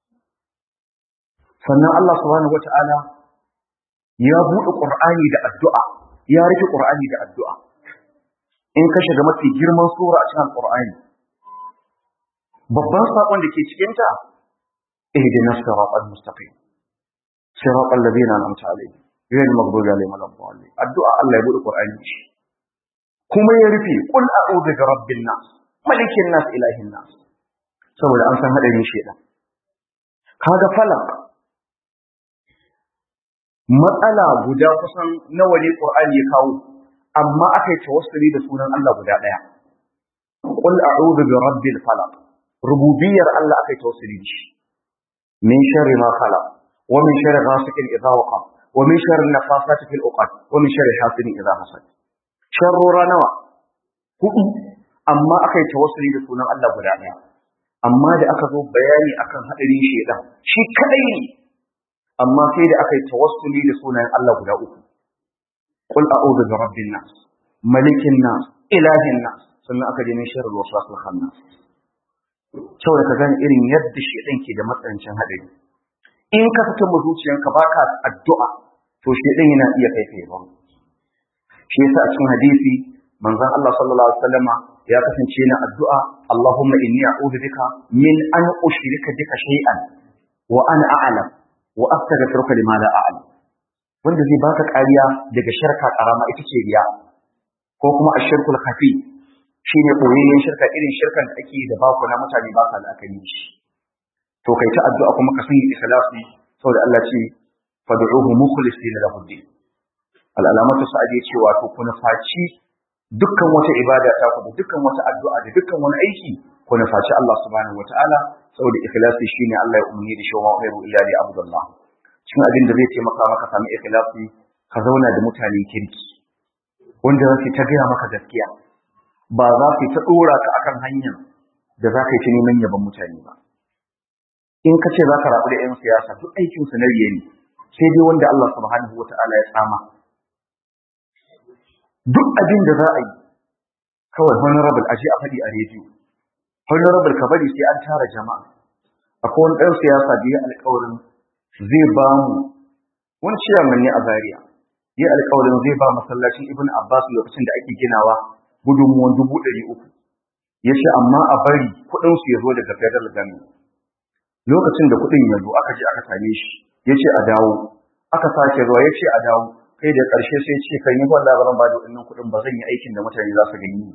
sannan Allah subhanahu wata'ala ya buɗe Qur'ani da addu'a ya rufe Qur'ani da addu'a in ka shiga mafi girman sura a cikin Qur'ani babban sakon da ke cikin ta ihdinas siratal mustaqim siratal ladina an'amta alaihim غير المغضوب عليهم ولا الضالين addu'a Allah ya buɗe Qur'ani shi kuma ya rufe qul a'udhu bi rabbin nas malikin nas ilahin nas saboda an san hadarin shedan kaga falak matsala guda kusan nawa ne Qur'ani ya kawo amma aka yi tawassuli da sunan Allah guda daya qul a'udhu bi rabbil falaq rububiyar Allah aka yi tawassuli da shi min sharri ma khalaq wa min sharri ghasiqin idha waqa wa min sharri nafasati fil uqad wa min sharri hasidin idha hasad sharrora nawa hudu amma aka yi tawassuli da sunan Allah guda daya amma da aka zo bayani akan hadarin shedan shi kadai ne amma sai da aka yi tawassuli da sunayen Allah guda uku qul a'udhu bi rabbin nas malikin nas ilahin nas sannan aka je min sharri waswasil khannas saboda ka gane irin yadda shedan ke da matsanancin hadari in ka fita mu zuciyanka baka addu'a to shedan yana iya kai kai ba shi yasa a cikin hadisi manzon Allah sallallahu alaihi wasallama ya kasance na addu'a Allahumma inni a'udhu bika min an ushrika bika shay'an wa ana a'lam wa astaghfiruka lima la a'lam wanda zai baka kariya daga shirka karama ita ce riya ko kuma ashirkul khafi shine koyayyen shirka irin shirkan da ake da baku na mutane ba sa la'akari shi to kai ta addu'a kuma ka sanya ikhlasi saboda Allah ce fad'uhu mukhlisina lahu din al-alamatu sa'adi ce wato kuna faci dukkan wata ibada ta ku da dukkan wata addu'a da dukkan wani aiki kuna faci Allah subhanahu wataala saboda ikhlasi shine Allah ya umarni da shawa khairu illa li abdullah cikin abin da zai taimaka maka samu ikhlasi ka zauna da mutanen kirki wanda za su ta gaya maka gaskiya ba za su ta dora ka akan hanyar da za ka yi ta neman yaban mutane ba in ka ce za ka rabu da 'yan siyasa duk aikin su na riye ne sai dai wanda Allah subhanahu wataala ya tsama duk abin da za a yi kawai honorable aje a faɗi a rediyo honorable ka bari sai an tara jama'a akwai wani ɗan siyasa da ya alƙawarin zai ba mu wani ciyaman ne a Zaria ya alƙawarin zai ba masallacin Ibn Abbas lokacin da ake ginawa gudunmuwan dubu ɗari uku ya ce amma a bari kuɗin su ya zo daga federal government lokacin da kuɗin ya zo aka je aka same shi ya ce a dawo aka sake zuwa ya ce a dawo kai da ƙarshe sai ce kan yi wanda ba zan ba da waɗannan kuɗin ba zan yi aikin da mutane za su gani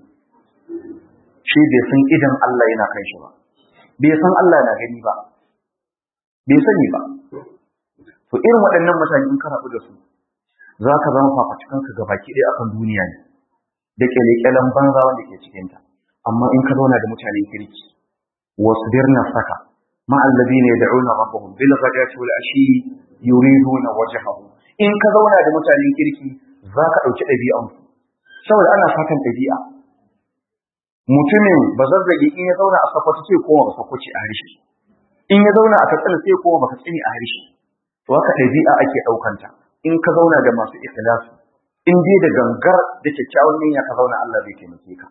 shi bai san idan Allah yana kan shi ba bai san Allah na gani ba bai sani ba to irin waɗannan mutane in ka rabu da su za ka zama fafatukan ka gabaki ɗaya akan duniya ne da kyale-kyalen banza wanda ke cikinta amma in ka zauna da mutanen kirki wasbir nafsaka ma alladhina yad'una rabbahum bil ghadati wal ashi yuriduna wajhahu in ka zauna da mutanen kirki za ka ɗauki ɗabi'an saboda ana fatan ɗabi'a mutumin ba zazzage in ya zauna a sakwato sai koma ba sakwaci a harshe in ya zauna a katsina sai koma ba katsini a harshe to haka ɗabi'a ake ɗaukanta in ka zauna da masu ikhlasi in dai da gangar da kyakkyawan niyya ka zauna Allah zai taimake ka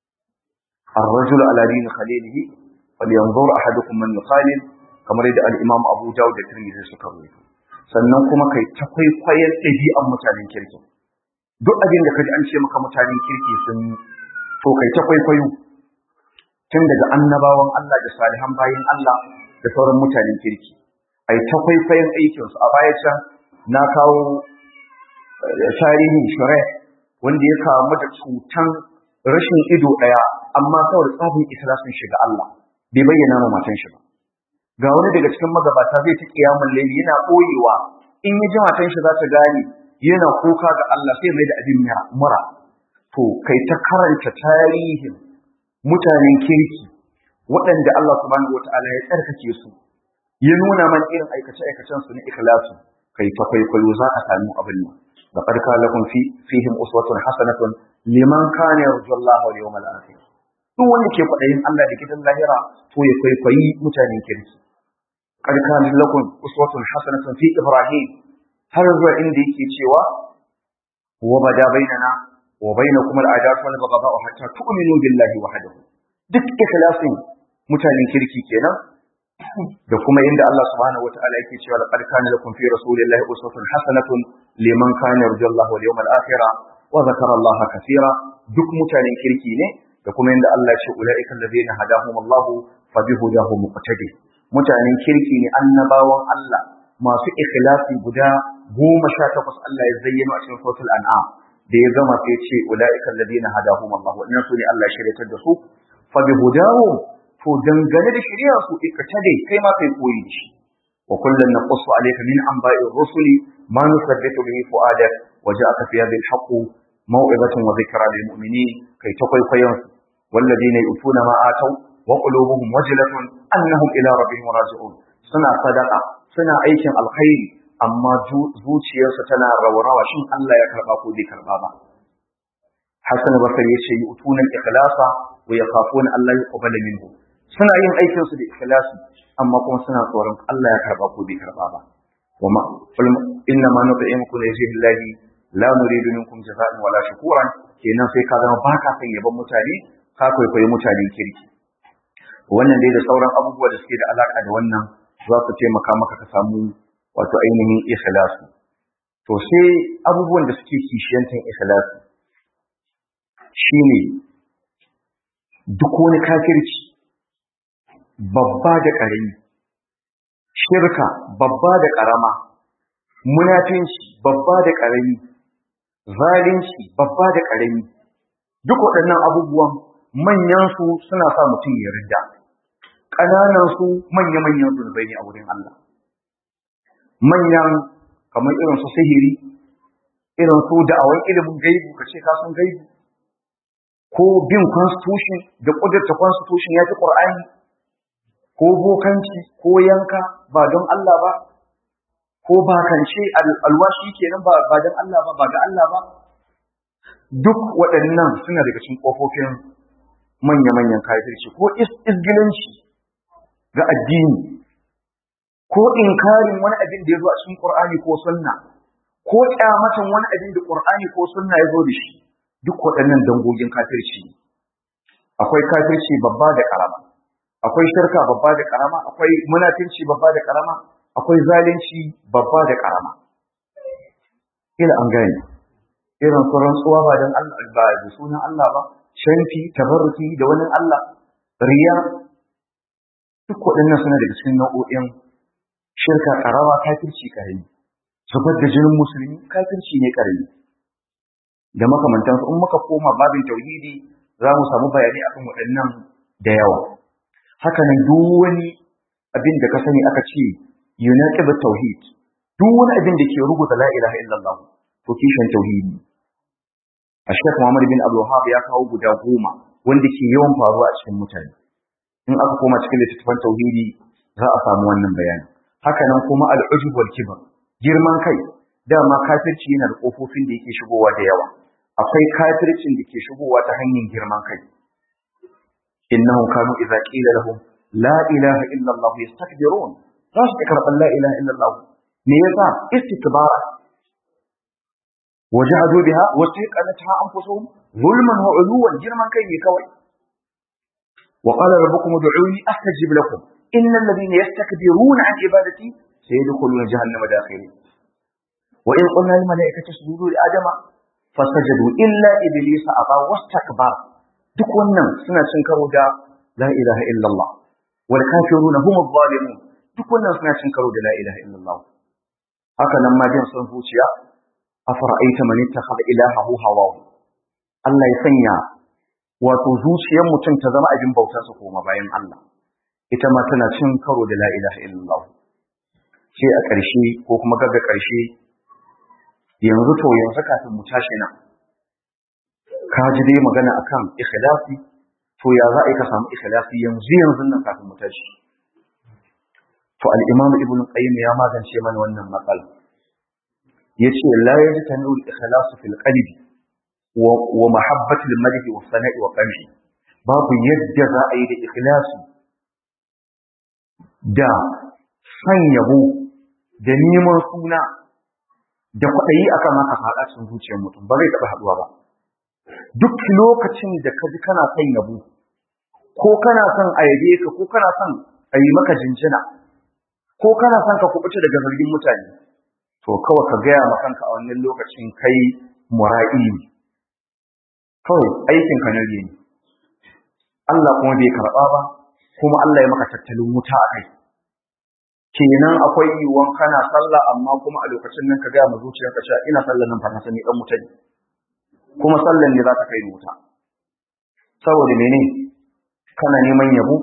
الرجل على دين خليله فلينظر أحدكم من يخالل kamar yadda al-Imam Abu Dawud da Tirmidhi suka rawaito sannan kuma kai ta kwaikwayon ɗabi'an mutanen kirki duk abin da kaji an ce maka mutanen kirki sun yi to kai ta kwaikwayo tun daga annabawan Allah da salihan bayin Allah da sauran mutanen kirki ai ta kwaikwayon aikinsu a baya can na kawo tarihin shure wanda ya kamu da cutan rashin ido ɗaya amma saboda tsabin ikhlasin shiga Allah bai bayyana ma matan shi ba ga wani daga cikin magabata zai ta kiyamun laili yana koyewa in ya ji matan shi za ta gane yana kuka ga Allah sai mai da abin mura to kai ta karanta tarihin mutanen kirki waɗanda Allah subhanahu wataala ya tsarkake su ya nuna man irin aikace aikacen su na ikhlasu kai ta kwaikwayo za a sami abin nan da farka lakum fi fihim uswatun hasanatun liman kana yarju Allah wal yawmal akhir duk wanda ke kwadayin Allah da gidan lahira to ya kwaikwayi mutanen kirki qad kana lakum uswatun hasanatun fi ibrahim har zuwa inda yake cewa wa bada bainana wa bainakum al-adatu wal baghdha hatta tu'minu billahi wahdahu duk ikhlasin mutanen kirki kenan da kuma inda Allah subhanahu wataala yake cewa laqad kana lakum fi rasulillahi uswatun hasanatun liman kana yarju Allah wal yawmal akhir wa dhakara Allah kaseera duk mutanen kirki ne da kuma inda Allah ya ce ulaika alladhina hadahum Allah fa bihudahu muqtadi mutanen kirki ne annabawan Allah masu ikhlasi guda goma sha takwas Allah ya zayyano a cikin suratul an'am da ya gama sai ce ulaika alladhina hadahum Allah wannan su ne Allah ya shiryatar da su fa bihudahu to dangane da shari'a su ikatade kai ma kai koyi da shi wa kullun naqussu alayka min anba'ir rusuli ma nusabbitu bihi fu'adak wa ja'aka fi hadhihi al-haqq maw'izatun wa dhikra lil mu'minin kai ta kwaikwayon su walladina yu'tuna ma ataw wa qulubuhum wajlatun annahum ila rabbihim raji'un suna sadaqa suna aikin alkhairi amma zuciyarsu tana rawarawa shin Allah ya karba ko bai karba ba Hassan Basri yace yu'tuna al-ikhlasa wa yakhafuna Allah yuqbala minhu suna yin aikin su da ikhlasi amma kuma suna tsoron Allah ya karba ko bai karba ba wama inna ma nut'imukum li wajhi llahi la nuridu minkum jazaa'an wala shukuran kenan sai ka zama baka son yaban mutane ka kwaikwayi mutanen kirki wannan dai da sauran abubuwa da suke da alaka da wannan za su taimaka maka ka samu wato ainihin ikhlasi to sai abubuwan da suke kishiyantan ikhlasi shine duk wani kafirci babba da ƙarami, shirka babba da ƙarama, munafinci babba da ƙarami, zalunci babba da ƙarami, duk waɗannan abubuwan manyansu suna sa mutum ya ridda, ƙananansu manya-manyan zunubai ne a wurin Allah. Manyan kamar irin su sihiri, irin su da'awar ilimin gaibu, ka ce ka san gaibu, ko bin constitution da ƙudurta constitution ya fi ƙur'ani ko bokanci ko yanka ba don Allah ba ko bakance alwashi kenan ba ba don Allah ba ba ga Allah ba duk waɗannan suna daga cikin kofofin manya-manyan kafirci ko isgilanci ga addini ko inkarin wani abin da ya zo a cikin Qur'ani ko sunna ko kyamatan wani abin da Qur'ani ko sunna ya zo da shi duk waɗannan dangogin kafirci akwai kafirci babba da ƙarama akwai shirka babba da karama akwai munafinci babba da karama akwai zalunci babba da karama ila an gane irin su rantsuwa ba dan Allah ba da sunan Allah ba shanti tabarruki da wani Allah riya duk waɗannan suna daga cikin nau'o'in shirka karama kafirci karami zubar da jinin musulmi kafirci ne karami da makamantansu in muka koma babin tauhidi za mu samu bayani akan waɗannan da yawa haka nan duk wani abin da ka sani aka ce yunaqib tauhid duk wani abin da ke rubuta la ilaha illallah to kishin tauhidi a Sheikh Muhammad bin Abdul Wahhab ya kawo guda goma wanda ke yawan faruwa a cikin mutane in aka koma cikin littattafan tauhidi za a samu wannan bayani haka nan kuma al-ujub wal kibr girman kai dama kafirci yana da kofofin da yake shigowa da yawa akwai kafircin da ke shigowa ta hanyar girman kai إنهم كانوا إذا قيل لهم لا إله إلا الله يستكبرون راش تكرب لا إله إلا الله ميزا استكبارا وجحدوا بها واستيقنتها أنفسهم ظلما وعلوا جرما كي كوي وقال ربكم ادعوني أستجب لكم إن الذين يستكبرون عن عبادتي سيدخلون جهنم داخلين وإن قلنا للملائكة اسجدوا لآدم فسجدوا إلا إبليس أبى واستكبر duk wannan suna cin karo da la ilaha illallah wal kafiruna hum adh-dhalimun duk wannan suna cin karo da la ilaha illallah haka nan ma jin son zuciya afara'aita man ittakhadha ilahahu hawahu Allah ya sanya wato zuciyar mutum ta zama abin bautar sa koma bayan Allah ita ma tana cin karo da la ilaha illallah sai a ƙarshe ko kuma gaga ƙarshe yanzu to yanzu kafin mu tashi nan ka ji dai magana akan ikhlasi to ya za a ka samu ikhlasi yanzu yanzu nan kafin mu tashi to al-imam ibn qayyim ya magance mana wannan matsala yace la yajtanu al-ikhlas fil qalbi wa wa mahabbatu al-madhi wa sana'i wa qamhi babu yadda za a yi da ikhlasi da san yabo da neman suna da kwaɗayi akan haka faɗa cikin zuciyar mutum ba zai taɓa haɗuwa ba duk lokacin da ka ji kana son yabo ko kana son a yabe ka ko kana son a yi maka jinjina ko kana son ka kubuta daga zargin mutane to kawai ka gaya ma kanka a wannan lokacin kai mura'i ne kawai aikin ka na ne Allah kuma bai karɓa ba kuma Allah ya maka tattalin wuta a kai kenan akwai yiwuwan kana sallah amma kuma a lokacin nan ka gaya ma zuciyarka cewa ina sallah nan fa na sani dan wuta ne kuma sallan ne za ta kai wuta saboda mene kana neman yabo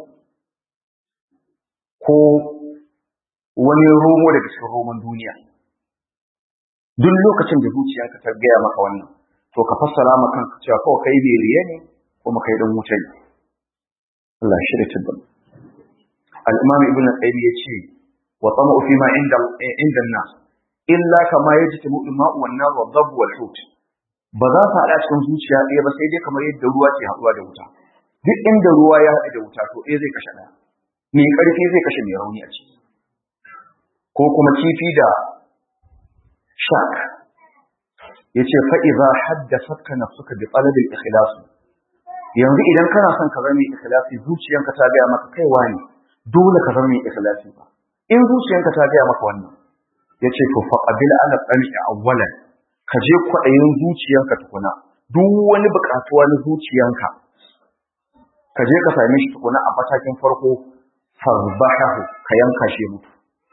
ko wani romo daga cikin roman duniya duk lokacin da zuciyarka ta gaya maka wannan to ka fassara ma kanka cewa kawai kai bai riya ne kuma kai dan wuta ne Allah shi da tabbata al-imam ibn al-qayyim yace wa tama'u fi ma inda inda an-nas illa kama yajtamu al-ma'u wan-nar wad-dabb wal-hut ba za su haɗa cikin zuciya ɗaya ba sai dai kamar yadda ruwa ke haɗuwa da wuta duk inda ruwa ya haɗu da wuta to ɗaya zai kashe ɗaya mai ƙarfi zai kashe mai rauni a ciki ko kuma kifi da shark ya ce fa'iza haddasa ka na suka bi ɓalabin ikhilasu yanzu idan kana son ka zama ikhlasi zuciyanka ta gaya maka kaiwa ne dole ka zama ikhlasi ba in zuciyanka ta gaya maka wannan ya ce to faqabil ala qami awwalan ka je kwaɗayin zuciyanka tukuna duk wani buƙatuwa na zuciyanka ka je ka same shi tukuna a matakin farko farbahahu ka yanka shi mutu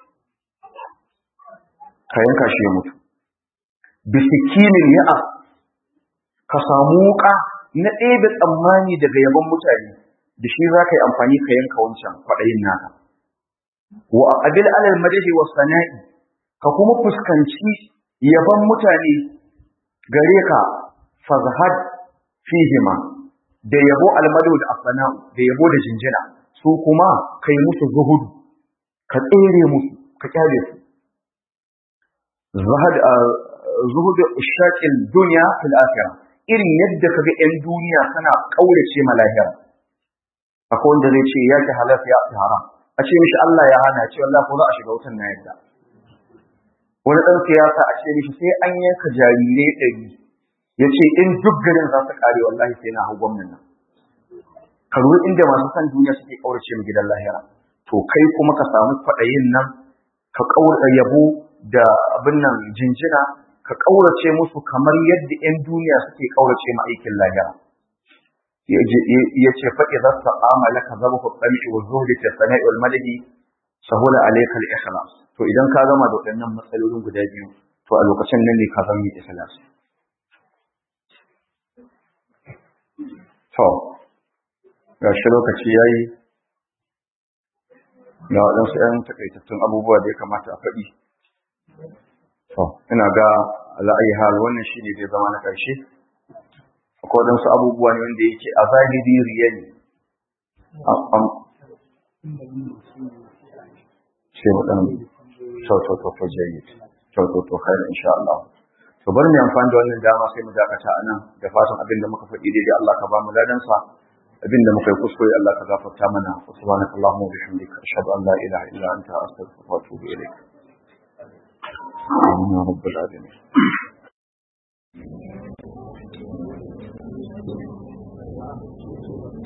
ka yanka shi mutu bisikinin ya'a ka samu wuka na ɗebe tsammani daga yaban mutane da shi za ka yi amfani ka yanka wancan kwaɗayin naka wa aqbil alal madahi wa sana'i ka kuma fuskanci yaban mutane gare ka fazhad fihima da yabo almadu da asana'u da yabo da jinjina su kuma kai musu zuhudu ka tsere musu ka kyale su zahad zuhudu shaqil dunya fil akhirah irin yadda kaga yan duniya suna kaurace ma lahira akwai wanda zai ce ya ki halal ya ki haram a ce mishi Allah ya hana ce wallahi ko za a shiga wutan na yadda wani dan siyasa a ce mishi sai an yanka jarirai ɗari ya ce in duk garin za su kare wallahi sai na hau gwamnan nan ka ruwa inda masu san duniya suke kaurace mu gidan lahira to kai kuma ka samu kwaɗayin nan ka kaura yabo da abin nan jinjina ka kaurace musu kamar yadda 'yan duniya suke kaurace ma aikin lahira ya ce faɗi za su amala ka zama ku tsami wa zuhri ta sana'i wal madadi sahula alayka al ikhlas to idan ka gama da waɗannan matsalolin guda biyu to a lokacin nan ne ka zama mai ikhlas to ga shi lokaci yayi ga waɗansu 'yan takaitattun abubuwa da ya kamata a faɗi to ina ga ala'ayi hal wannan shi ne zai zama na ƙarshe akwai waɗansu abubuwa ne wanda yake a zahiri riya ne sai waɗan to jayi to kai insha Allah to bari mu amfani da wannan dama sai mu dakata a nan da fatan abin da muka faɗi daidai Allah ka ba mu ladansa abin da muka yi kuskure Allah ka gafarta mana subhanakallahumma wa bihamdika ashhadu an la ilaha illa anta astaghfiruka wa atubu ilayk آمين يا رب العالمين